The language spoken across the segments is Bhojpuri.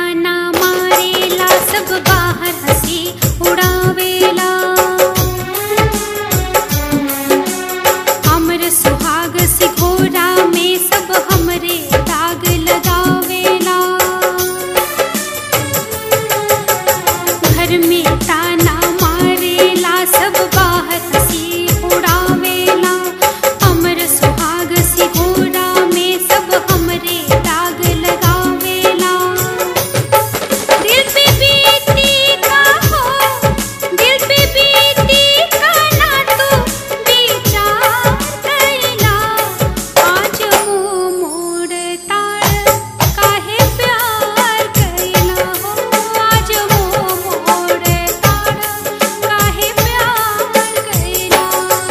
ताना मारेला सब बाहर हंसी उड़ावेला हमर सुहाग सिकोरा में सब हमरे दाग लगावेला घर में ताना मारेला सब बाहर हंसी उड़ावेला हमर सुहाग सिकोरा में सब हमरे दाग लगावेला दिल पे बीती का हो दिल पे बीती का ना तू विचार कैला आज मुँह मोड़ ताड़ काहे प्यार कैला हो आज मुँह मोड़ ताड़ काहे प्यार कैला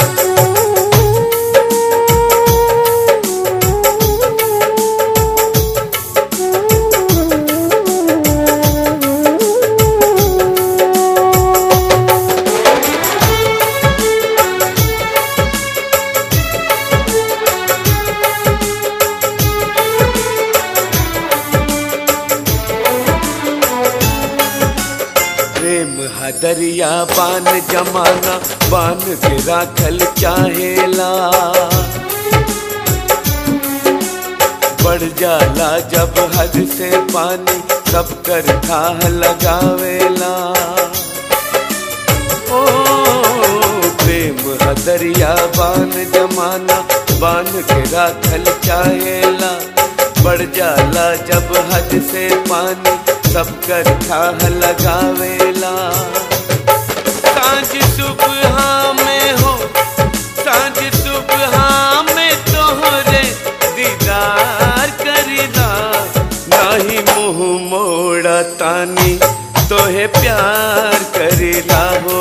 प्रेम हदरिया बान जमाना बान के राखल चाहेला बढ़ जाला जब हद से पानी सब कर थाह लगावेला ओ प्रेम हदरिया बान जमाना बान के राखल चाहेला बढ़ जाला जब हद से पानी सब कर थाह लगावेला सांझ सुबह में हो सांझ सुबह में तोहरे दीदार करीदा नाही मुंह मोड़ा तानी तोहे प्यार करीला हो